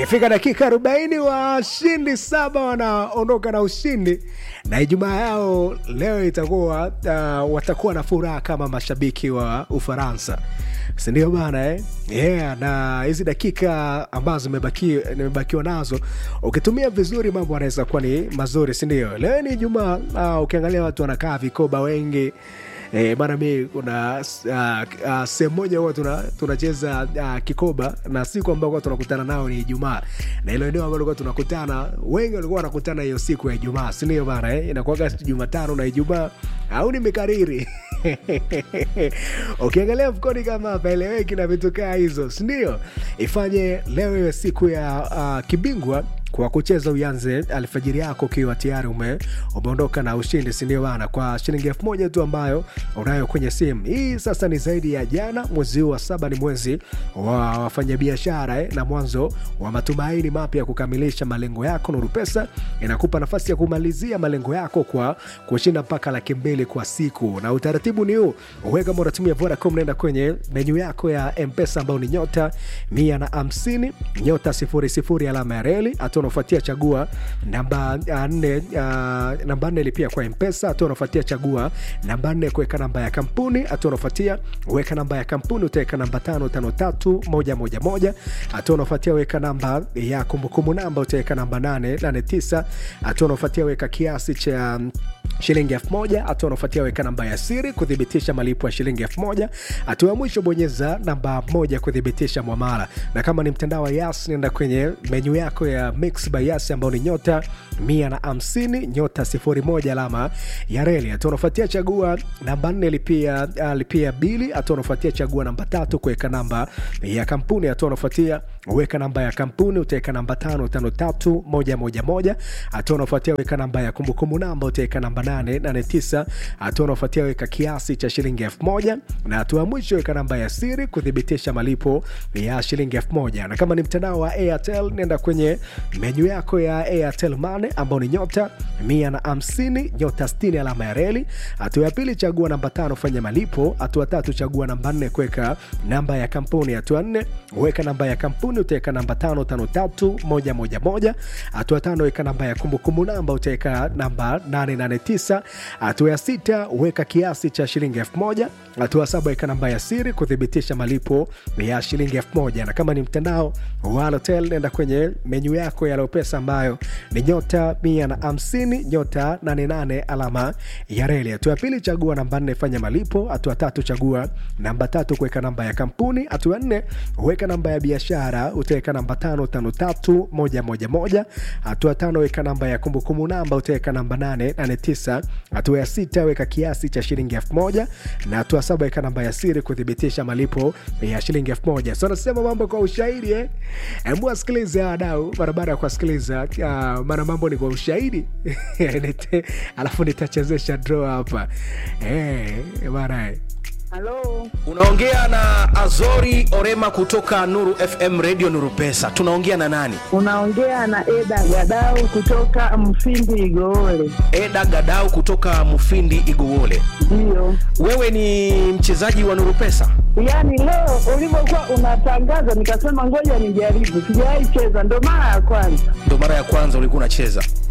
ikifika dakika 40 washindi saba wanaondoka na ushindi na ijumaa yao leo itakuwa uh, watakuwa na furaha kama mashabiki wa ufaransa sindio bana eh? yeah, na hizi dakika ambazo nimebaki- nimebakiwa nazo ukitumia vizuri mambo anaweza kuwa ni mazuri sindio leo ni jumaa uh, ukiangalia watu wanakaa vikoba wengi Eh, bana mi kuna uh, uh, sehemu moja huwa tuna- tunacheza uh, kikoba na siku ambao kuwa tunakutana nao ni ijumaa na ilo eneo ambalo kuwa tunakutana wengi walikuwa wanakutana hiyo siku ya ijumaa sindio bana eh? inakuaga jumatano na ijumaa au nimekariri ukiangalia mfukoni kama hapaeleweki na vitu kaa hizo sindio ifanye leo iwe siku ya uh, kibingwa kwa kucheza uyanze alfajiri yako ukiwa tayari ume, umeondoka na ushindi sindio bana kwa shilingi elfu moja tu ambayo unayo kwenye simu hii sasa ni zaidi ya jana mwezi huu wa saba ni mwezi wa wafanyabiashara eh, na mwanzo wa matumaini mapya ya kukamilisha malengo yako nuru pesa inakupa nafasi ya kumalizia malengo yako kwa kushinda mpaka laki mbili kwa siku na utaratibu ni huu uweka moratimu ya vodacom naenda kwenye menyu yako ya mpesa ambao ni nyota mia na hamsini nyota sifuri sifuri alama ya reli hatua unaofuatia chagua namba ah, nne ah, namba nne lipia kwa mpesa hatua unaofuatia chagua namba nne kuweka namba ya kampuni hatua unaofuatia weka namba ya kampuni utaweka namba tano tano tatu moja moja moja hatua unaofuatia weka namba ya kumbukumbu namba utaweka namba nane nane tisa hatua unaofuatia weka kiasi cha mm, shilingi elfu moja hatua unaofuatia weka namba ya siri kuthibitisha malipo ya shilingi elfu moja hatua ya mwisho bonyeza namba moja kuthibitisha mwamala na kama ni mtandao wa yas nenda kwenye menyu yako ya mix by yas ambao ni nyota mia na hamsini nyota sifuri moja alama ya reli hatua unaofuatia chagua namba nne lipia, uh, lipia bili hatua unaofuatia chagua namba tatu kuweka namba ya kampuni hatua unaofuatia weka namba ya kampuni utaweka namba tano tano tatu moja moja moja hatua unaofuatia weka namba ya kumbukumbu namba utaweka namba nane nane tisa hatua unaofuatia weka kiasi cha shilingi elfu moja na hatua ya mwisho weka namba ya siri kuthibitisha malipo ya shilingi elfu moja na kama ni mtandao wa airtel nenda kwenye menyu yako ya airtel mane ambao ni nyota mia na hamsini nyota stini alama ya reli hatua ya pili chagua namba tano fanya malipo hatua tatu chagua namba nne kuweka namba ya kampuni hatua nne weka namba ya kampuni utaweka namba tano tano tatu moja moja moja hatua tano weka namba ya kumbukumbu namba utaweka namba 889 hatua ya sita weka kiasi cha shilingi elfu moja hatua saba weka namba ya siri kuthibitisha malipo ya shilingi elfu moja na kama ni mtandao wa Halotel nenda kwenye menyu yako ya Lopesa ambayo ni nyota mia na hamsini nyota 88 alama ya reli. Hatua ya pili chagua namba nne fanya malipo. Hatua tatu chagua namba tatu kuweka namba ya kampuni. Hatua nne weka namba ya biashara, utaweka namba tano tano tatu moja moja moja. Hatua tano weka namba ya kumbukumbu namba, utaweka namba nane nane tisa. Hatua ya sita weka kiasi cha shilingi elfu moja na hatua saba weka namba ya siri kuthibitisha malipo ya shilingi elfu moja. So nasema mambo kwa ushahidi eh? Hebu wasikilize wadau barabara ya kuwasikiliza, uh, maana mambo ni kwa ushahidi Nite- alafu nitachezesha draw hapa eh, bana eh. Halo, unaongea na azori orema kutoka nuru fm radio nuru pesa tunaongea na nani unaongea na Eda Gadau kutoka Mfindi Igoole. eda gadau kutoka mufindi igowole Ndiyo, wewe ni mchezaji wa nuru pesa yaani leo ulivyokuwa unatangaza nikasema ngoja nijaribu, sijawahi cheza, ndo mara ya kwanza. ndo mara ya kwanza ulikuwa unacheza